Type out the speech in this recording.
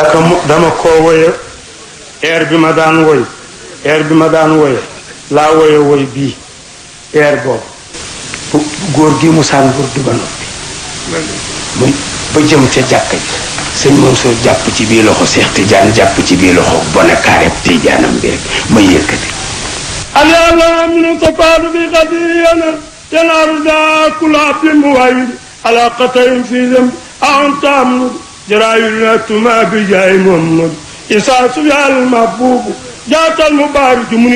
daka mu dama koo woye air bi ma daan woy air bi ma daan woye laa woye woy bii air boobu bu góor gi mu saan góor du ba noppi muy ba jëm ca jàkka ji sëñ Mansour jàpp ci bii loxo Seex Tijaan jàpp ci bii loxo bone kaareb Tijaanam bi rek ma yëkkati اليوم من تفاد بغدينا تنار ذا كل عبد موعد على قتل في ذنب أنت أمر جرايل ما بجاي محمد إساس يا المحبوب جاءت المبارك من